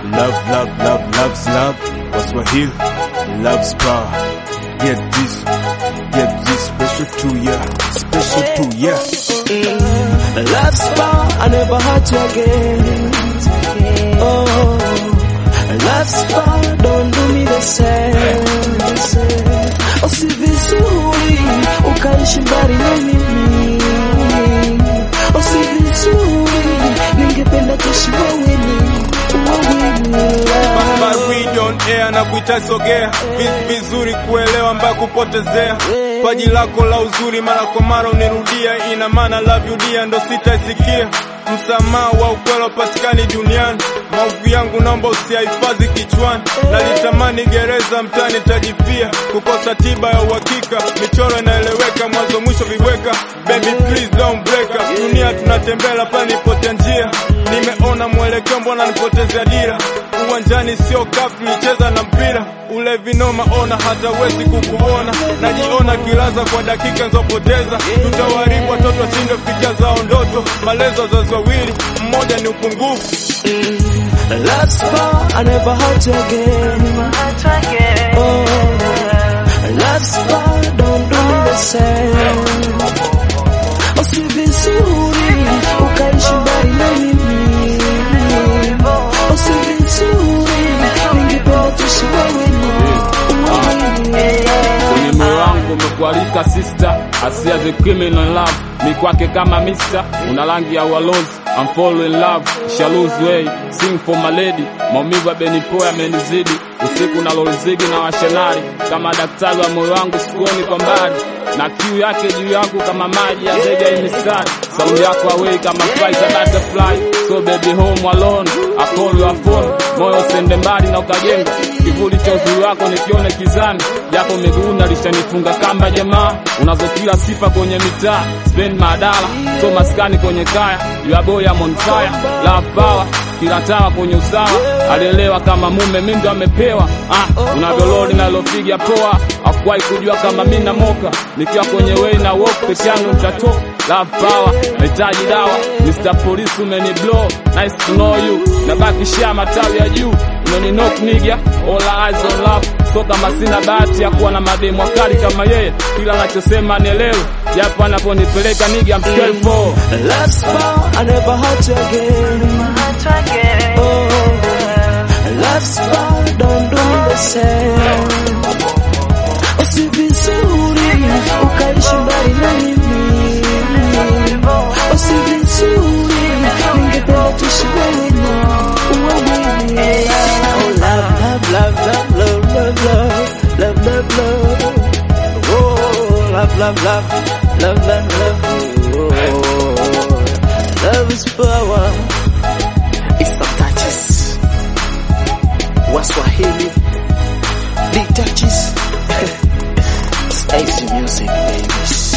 Love, love, love, love's love. Waswahili, love's power. Get this, get this special to ya, special to ya. Love's power, I never had you again. Oh, love's power, don't do me the same. Oh, si vizuri ukaishi mbali na mimi. Oh, si vizuri ningependa kuishi wawili, wawili. But we don't air na kuita sogea Vi- vizuri kuelewa mbaya kupotezea paji lako la uzuri mara kwa mara unirudia ina maana love you dear ndo sitaisikia msamaha wa ukweli upatikani duniani maovu yangu naomba usiyahifadhi kichwani nalitamani gereza mtani tajifia kukosa tiba ya uhakika michoro inaeleweka mwanzo mwisho viweka baby please don't break up dunia tunatembea pani potea njia nimeona mwelekeo mbona nipotezea dira uwanjani sio kafu tulicheza na mpira ule vinoma ona hata wezi kukuona najiona kilaza kwa dakika nzopoteza tutawaribu watoto washinde fikra zao ndoto malezo wazazi wawili mmoja ni upungufu Love's power, I never had you again. Oh, love's power, don't do me the same. Oh, si vizuri ukaishi mbali na mimi. Oh, si vizuri ningependa tuishi wawili, wawili. kwenye moyo wangu umekualika sister asia the criminal in love ni kwake kama mister una rangi ya walozi I'm fall in love shall lose way sing for my lady maumivu ya benipo yamenizidi usiku na lolzigi na washenari kama daktari wa moyo wangu sikuoni kwa mbali na kiu yake juu yangu kama maji ya zege ya mistari saundi yako away kama flight ya butterfly so baby home alone I call your phone moyo sende mbali na ukajenga kivuli cha uzuri wako nikione kizani japo miguu nalishanifunga kamba jamaa unazo kila sifa kwenye mitaa spend madala so maskani kwenye kaya yaboy ya monfire love power kila tawa kwenye usawa alielewa kama mume mi ndo amepewa ah, unavyololi nalopiga poa akuwahi kujua kama mi na moka nikiwa kwenye wei na walk peke yangu nitatoka love power nahitaji dawa Mr. Police umeni blow nice to know you nabakishia matawi ya juu umeni knock nigga all eyes on love so kama sina bahati ya kuwa na mademu wakali kama yeye kila anachosema nielewe japo anaponipeleka nigga I'm scared for Love's power, I never had you again. Oh, love's power, don't do me the same. Oh, si vizuri ukaishi mbali na mimi. Oh, si vizuri ningependa tuishi wawili, wawili. Oh, love, love, love, love, love, love, love, love, love. Oh, love, love, love, love, love, love. Oh, love is power. It's the touches. Waswahili. The touches. It's Ace music, baby.